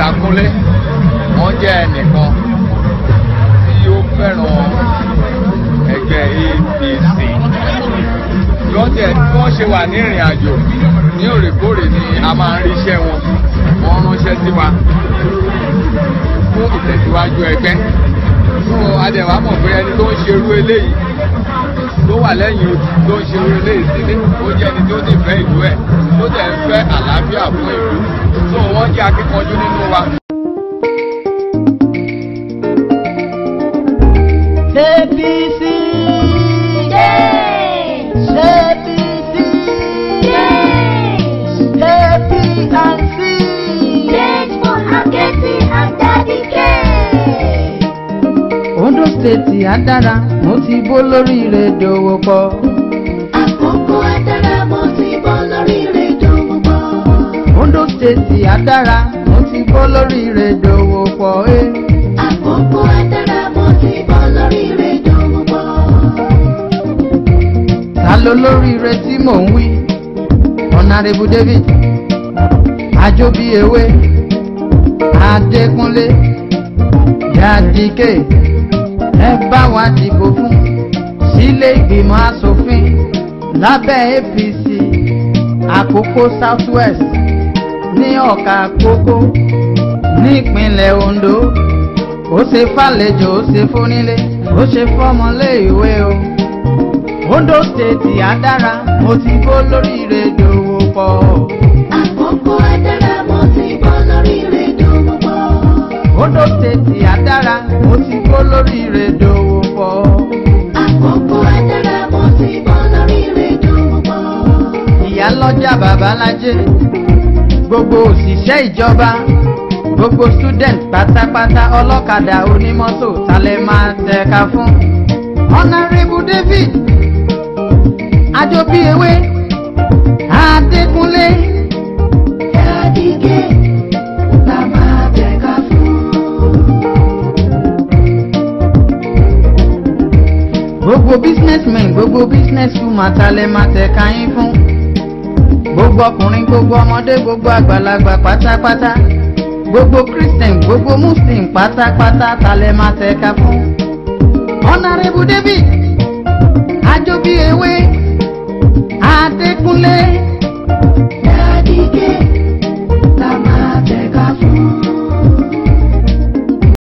Mr. Kúnlé wọ́n jẹ́ ẹnìkan tí ó fẹ́ràn ẹgbẹ́ APC lọ́jẹ̀ tí wọ́n ṣe wà ní ìrìn àjò ní òrèkóòrè ni a máa ń ríṣẹ́ wọn wọ́n ránṣẹ́ sí wa fún ìtẹ̀síwájú ẹgbẹ́ fún adẹ̀wà mọ̀ pé ẹni tó ń ṣerú eléyìí tó wà lẹ́yìn odi tó ń ṣerú eléyìí sílé ó jẹ́ ẹni tó ti fẹ́ ìlú ẹ̀ tó tẹ̀ ń fẹ́ àlàáfíà fún ìlú tó wọ́n jẹ́ akíkanjú nínú wa. APC. Yes. APC. Yes. APC. Yes for Akẹ́tì and Daddy K. Ondo State á dára, mo ti bó lórí rẹ̀ dòwò pọ̀. Àkókò adára mo ti bọ́ lórí rédíò púpọ̀. Ondo State á dára, mo ti bó lórí rẹ̀ dòwò pọ̀. eh. Àkókò adára mo ti bọ́ lórí rédíò púpọ̀. Ta ló lórí rẹ̀ tí mò ń wí? Honourable David, Ajobi Ewe, Adékúnlé, Yadike, ẹ bá wa dìbò fún sílé ìgbìmọ̀ asòfin lábẹ́ APC Àkókò South West ní ọ̀ka àkókò nípínlẹ̀ Ondo ó ṣe fàlejò ó ṣe fónílé ó ṣe fọ́mọlé ìwé o Ondo State àdára mo ti bó lórí rédíò pọ̀ Àkókò adára mo ti bọ́ lórí rédíò púpọ̀. Ondo State àdára mo ti bó lórí rédíò pọ̀ Àkókò adára mo ti bọ́ lórí rédíò púpọ̀. ìyálọ́jà babalájé gbogbo òṣìṣẹ́ ìjọba gbogbo student pátápátá ọlọ́kadà onímọ́tò talẹ̀ máa tẹ̀ka fún honourable david ajobiyewe adékúnlé Daddy K la máa tẹ̀ka fún. gbogbo businessmen gbogbo businesswoman talẹ̀ máa tẹ̀ka yín fún gbogbo ọkùnrin gbogbo ọmọdé gbogbo àgbàlagbà pátápátá gbogbo christian gbogbo muslim pátápátá talẹ̀ máa tẹ̀ka fún honourable david